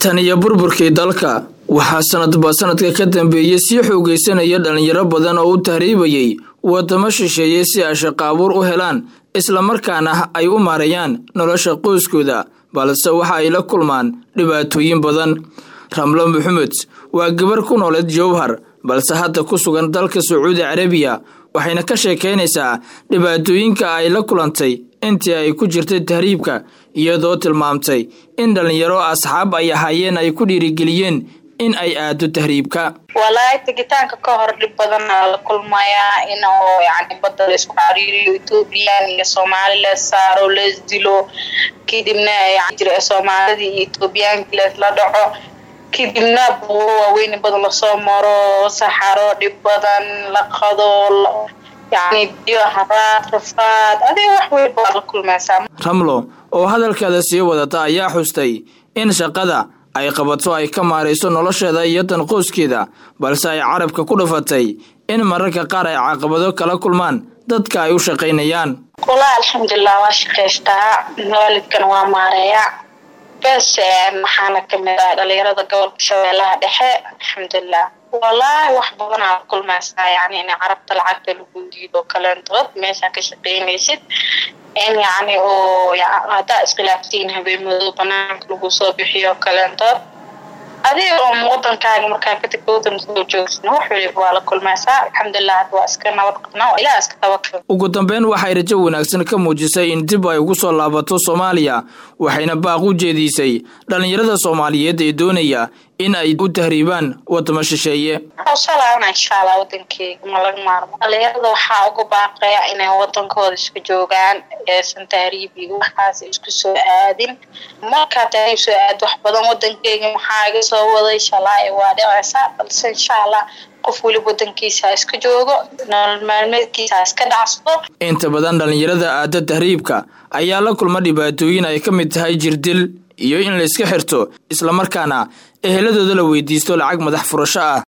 tan iyo burburkii dalka waxaa sanadba sanadka ka dambeeyey sii xoogaysanaya dhalinyaro badan oo u tahriibayay wadamo shisheeye si ay shaqo abuur u helaan islamarkaana ay u maareeyaan nolosha qoyskooda balse waxa ay la kulmaan dhibaatooyin badan ramlo maxamed waa gabar ku nooleed jowhar balse hadda ku sugan dalka sacuudi carabiya waxayna ka sheekaynaysaa dhibaatooyinka ay la kulantay intii ay ku jirtay tahriibka iyadoo tilmaamtay in dhallinyaro asxaab ay ahaayeen ay ku dhiirigeliyeen in ay aado tahriibka walaahi tegitaanka ka hor dhib badanaa la kulmayaa in oo yani badda la isku cariiriyo ethoobiyan iyo soomaali lees saaro lees dilo kadibna jira soomaalidii iyo ethoobiyaanki leesla dhaco kadibna buuro waaweyn badan lasoo maro saxaro dhib badan la qado yani biyo haraad rafaad adig wax weyn baa la kulmaysaa ramlo oo hadalkeeda sii wadata ayaa xustay in shaqada ay qabato ay ka maarayso nolosheeda iyo tan qoyskeeda balse ay carabka ku dhufatay in mararka qaar ay caqabado kala kulmaan dadka ay u shaqaynayaan walaa alxamdulilah waa shaqaystaa waalidkan waa maareeya bes maxaana kamid ah dhalinyarada gobolka shabeellaha dhexe alxamdulilah walaahi wax badanaa la kulmaysaa yani in carabta lacagta lagu diido kaleentood meeshaa ka shaqaynaysid in yani oo haddaa iskhilaaftiin habeenmadoo banaanka lagu soo bixiyo kaleentood adiga oo wadankaaga markaa kadib wadan soo joogsan wax waliba waa la kulmaysaa alxamdulilah hadda waa iska nabad qabnaa ilaah iska tabakal ugu dambeyn waxay rajo wanaagsan ka muujisay in dib ay ugu soo laabato soomaaliya waxayna baaq u jeediisay dhallinyarada soomaaliyeed ee doonaya in ay u tahriibaan wadamo shisheeye salaana insha allah wadankeyga ma laga maarmo dhalinyarada waxaa uga baaqaya inay wadankooda iska joogaan eesan tahriib iyo waxaas isku soo aadin markaa tahriib soo aad wax badan wadankeyga maxaa iga soo waday shalaaye waa dhicaysaa balse insha allah qof weliba wadankiisa ha iska joogo nolol maalmeedkiisa ha iska dhacsado inta badan dhallinyarada aada tahriibka ayaa la kulma dhibaatooyin ay ka mid tahay jirdil iyo in la iska xirto islamarkaana eheladooda la weydiisto lacag madax furasho ah